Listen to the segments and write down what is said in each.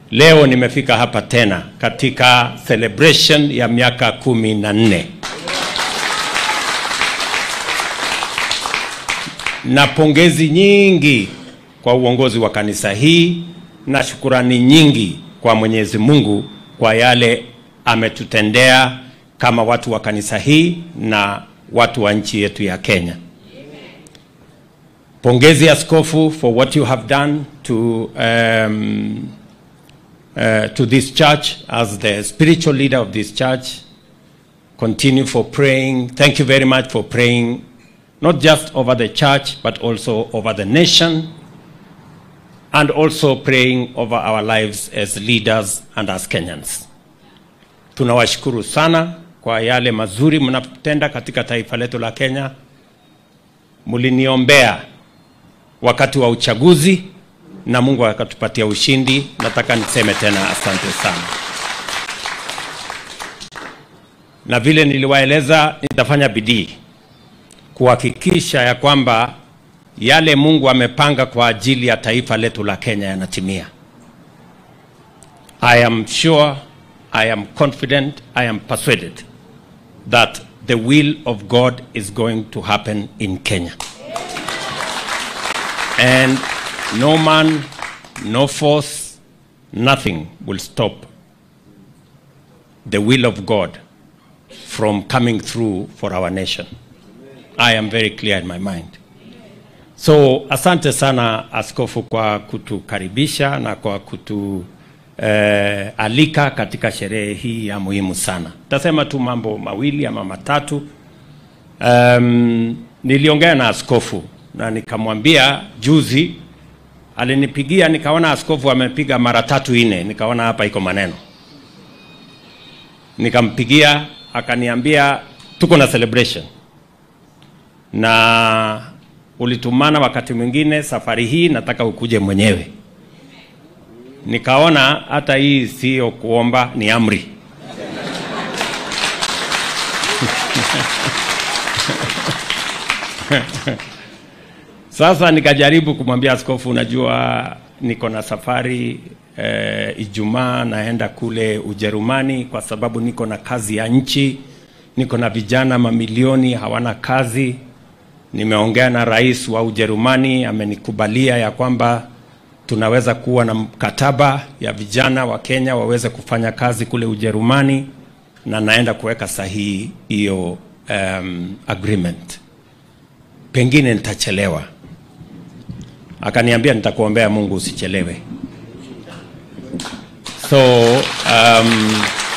Leo nimefika hapa tena katika celebration ya miaka kumi na nne na pongezi nyingi kwa uongozi wa kanisa hii na shukurani nyingi kwa Mwenyezi Mungu kwa yale ametutendea kama watu wa kanisa hii na watu wa nchi yetu ya Kenya. Pongezi askofu for what you have done to um, uh, to this church as the spiritual leader of this church. Continue for praying. Thank you very much for praying not just over the church but also over the nation and also praying over our lives as leaders and as Kenyans. Tunawashukuru sana kwa yale mazuri mnatenda katika taifa letu la Kenya. Mliniombea wakati wa uchaguzi na Mungu akatupatia ushindi. Nataka niseme tena asante sana, na vile niliwaeleza, nitafanya bidii kuhakikisha ya kwamba yale Mungu amepanga kwa ajili ya taifa letu la Kenya yanatimia. I am sure, I am confident, I am persuaded that the will of God is going to happen in Kenya. And no man, no force, nothing will stop the will of God from coming through for our nation. I am very clear in my mind. So asante sana askofu kwa kutukaribisha na kwa kutu eh, alika katika sherehe hii ya muhimu sana. Tasema tu mambo mawili ama matatu. Um, niliongea na askofu na nikamwambia juzi, alinipigia nikaona askofu amepiga mara tatu nne, nikaona hapa iko maneno. Nikampigia akaniambia tuko na celebration na ulitumana wakati mwingine, safari hii nataka ukuje mwenyewe. Nikaona hata hii sio kuomba, ni amri. Sasa nikajaribu kumwambia askofu, unajua niko na safari eh, Ijumaa naenda kule Ujerumani kwa sababu niko na kazi ya nchi, niko na vijana mamilioni hawana kazi. Nimeongea na rais wa Ujerumani, amenikubalia ya kwamba tunaweza kuwa na mkataba ya vijana wa Kenya waweze kufanya kazi kule Ujerumani, na naenda kuweka sahihi hiyo um, agreement. Pengine nitachelewa. Akaniambia nitakuombea Mungu usichelewe. So um,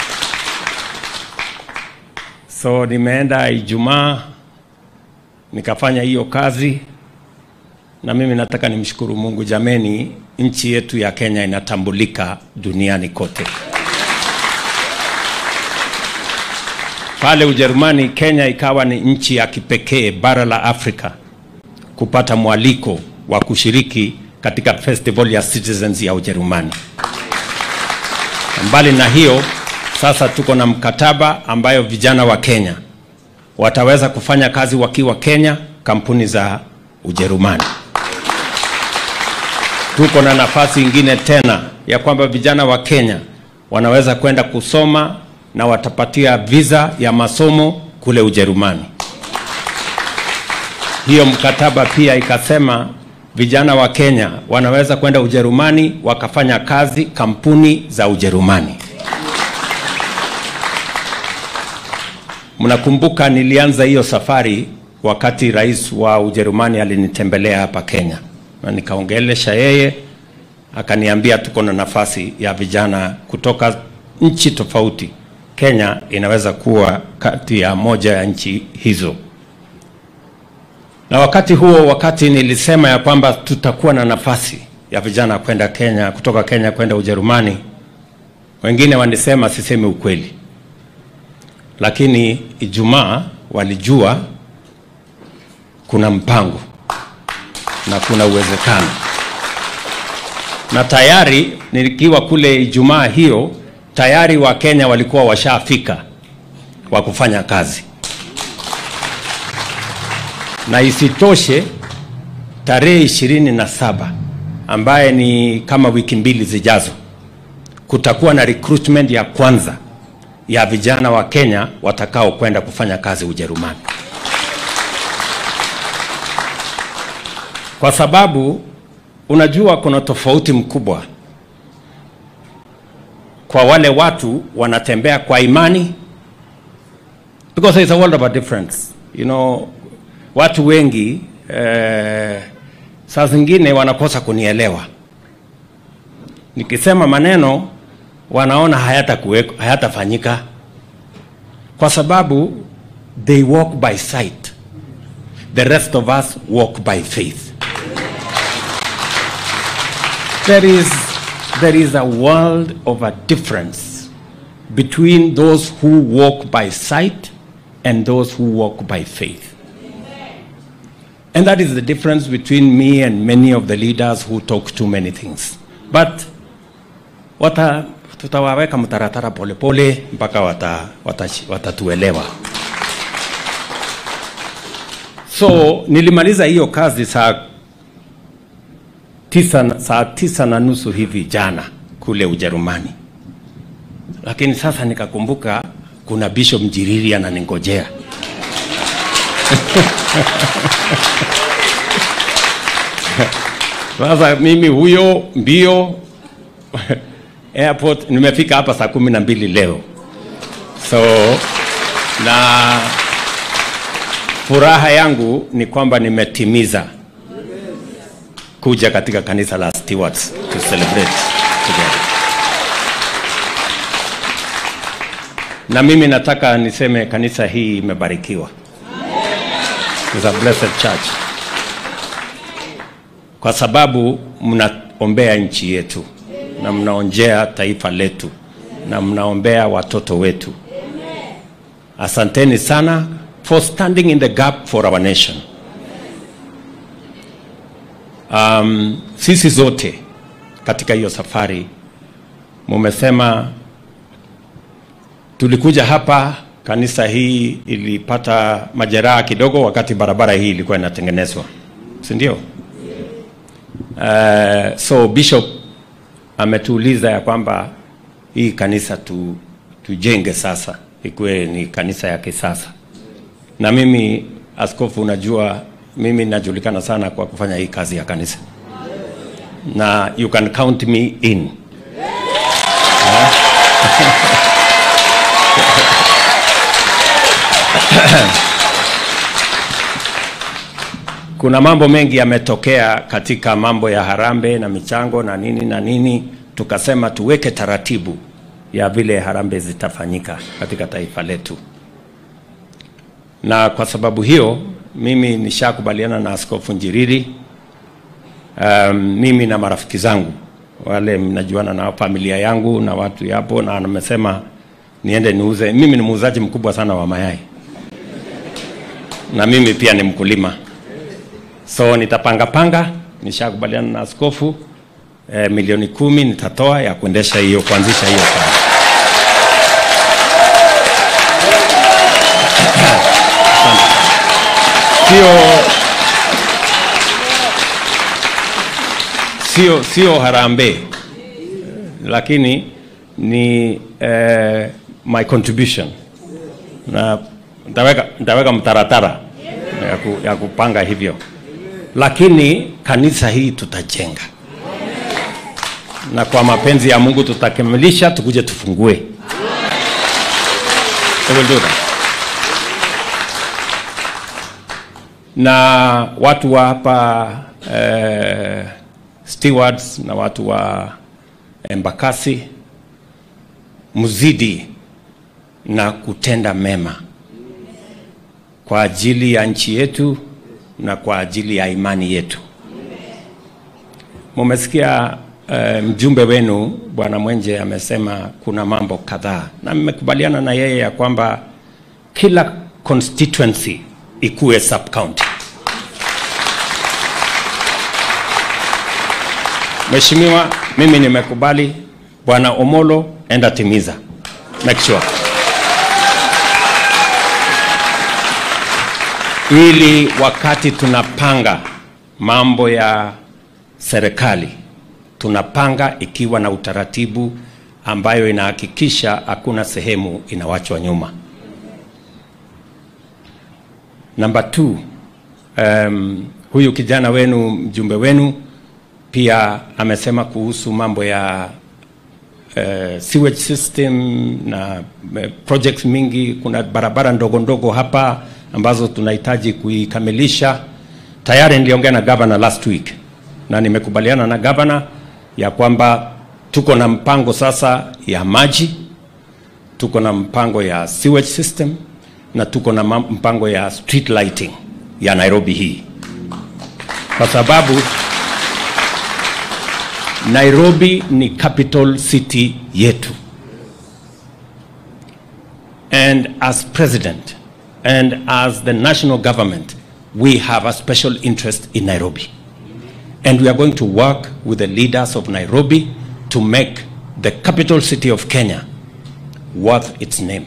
so nimeenda Ijumaa nikafanya hiyo kazi, na mimi nataka nimshukuru Mungu. Jameni, nchi yetu ya Kenya inatambulika duniani kote. Pale Ujerumani, Kenya ikawa ni nchi ya kipekee bara la Afrika kupata mwaliko wa kushiriki katika festival ya Citizens ya Ujerumani. Mbali na hiyo, sasa tuko na mkataba ambayo vijana wa Kenya wataweza kufanya kazi wakiwa Kenya, kampuni za Ujerumani. Tuko na nafasi ingine tena ya kwamba vijana wa Kenya wanaweza kwenda kusoma na watapatia visa ya masomo kule Ujerumani. Hiyo mkataba pia ikasema vijana wa Kenya wanaweza kwenda Ujerumani wakafanya kazi kampuni za Ujerumani. Mnakumbuka nilianza hiyo safari wakati rais wa Ujerumani alinitembelea hapa Kenya, na nikaongelesha yeye, akaniambia tuko na nafasi ya vijana kutoka nchi tofauti. Kenya inaweza kuwa kati ya moja ya nchi hizo. Na wakati huo, wakati nilisema ya kwamba tutakuwa na nafasi ya vijana kwenda Kenya, kutoka Kenya kwenda Ujerumani, wengine wanisema sisemi ukweli lakini Ijumaa walijua kuna mpango na kuna uwezekano, na tayari nilikiwa kule Ijumaa hiyo, tayari Wakenya walikuwa washafika wa kufanya kazi, na isitoshe tarehe ishirini na saba ambaye ni kama wiki mbili zijazo, kutakuwa na recruitment ya kwanza ya vijana wa Kenya watakao kwenda kufanya kazi Ujerumani, kwa sababu unajua kuna tofauti mkubwa kwa wale watu wanatembea kwa imani because there's a world of a difference you know watu wengi eh, saa zingine wanakosa kunielewa nikisema maneno wanaona hayatakuweko- hayatafanyika kwa sababu they walk by sight the rest of us walk by faith there is there is a world of a difference between those who walk by sight and those who walk by faith and that is the difference between me and many of the leaders who talk too many things but wata tutawaweka mtaratara polepole mpaka wata, wata, watatuelewa so nilimaliza hiyo kazi saa tisa, saa tisa na nusu hivi jana kule Ujerumani, lakini sasa nikakumbuka kuna Bishop Mjiriri ananingojea. Sasa mimi huyo mbio airport, nimefika hapa saa kumi na mbili leo, so na furaha yangu ni kwamba nimetimiza kuja katika kanisa la Stewards to celebrate together. Na mimi nataka niseme kanisa hii imebarikiwa. It's a blessed church. Kwa sababu mnaombea nchi yetu na mnaonjea taifa letu na mnaombea watoto wetu. Asanteni sana for standing in the gap for our nation. Um, sisi zote katika hiyo safari mumesema tulikuja hapa, kanisa hii ilipata majeraha kidogo wakati barabara hii ilikuwa inatengenezwa, si ndio? Uh, so bishop ametuuliza ya kwamba hii kanisa tu, tujenge sasa ikuwe ni kanisa ya kisasa, na mimi askofu, unajua mimi najulikana sana kwa kufanya hii kazi ya kanisa na you can count me in kuna mambo mengi yametokea katika mambo ya harambe na michango na nini na nini, tukasema tuweke taratibu ya vile harambe zitafanyika katika taifa letu, na kwa sababu hiyo mimi nishakubaliana na Askofu Njiriri. Um, mimi na marafiki zangu wale mnajuana na familia yangu na watu yapo, na amesema niende niuze. Mimi ni muuzaji mkubwa sana wa mayai na mimi pia ni mkulima, so nitapanga panga. Nishakubaliana na askofu eh, milioni kumi nitatoa ya kuendesha hiyo kuanzisha hiyo kazi. sio sio sio harambee lakini ni eh, my contribution na nitaweka nitaweka mtaratara ya, ku, ya kupanga hivyo lakini kanisa hii tutajenga na kwa mapenzi ya Mungu tutakamilisha tukuje tufungue We will do that. na watu wa hapa eh, stewards na watu wa Embakasi mzidi na kutenda mema kwa ajili ya nchi yetu na kwa ajili ya imani yetu. Mumesikia eh, mjumbe wenu Bwana Mwenje amesema kuna mambo kadhaa, na mmekubaliana na yeye ya kwamba kila constituency ikuwe sub county. Mheshimiwa, mimi nimekubali. Bwana Omolo, enda timiza, make sure, ili wakati tunapanga mambo ya serikali tunapanga ikiwa na utaratibu ambayo inahakikisha hakuna sehemu inawachwa nyuma. Number two, um, huyu kijana wenu mjumbe wenu pia amesema kuhusu mambo ya uh, sewage system na uh, projects mingi. Kuna barabara ndogo ndogo hapa ambazo tunahitaji kuikamilisha. Tayari niliongea na governor last week na nimekubaliana na governor ya kwamba tuko na mpango sasa ya maji, tuko na mpango ya sewage system na tuko na ma- mpango ya street lighting ya Nairobi hii, kwa sababu Nairobi ni capital city yetu. And as president and as the national government, we have a special interest in Nairobi. And we are going to work with the leaders of Nairobi to make the capital city of Kenya worth its name.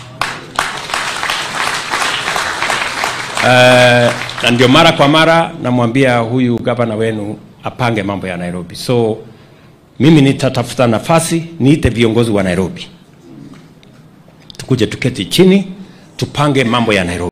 Uh, na ndio mara kwa mara namwambia huyu gavana wenu apange mambo ya Nairobi. So mimi nitatafuta nafasi niite viongozi wa Nairobi, tukuje tuketi chini tupange mambo ya Nairobi.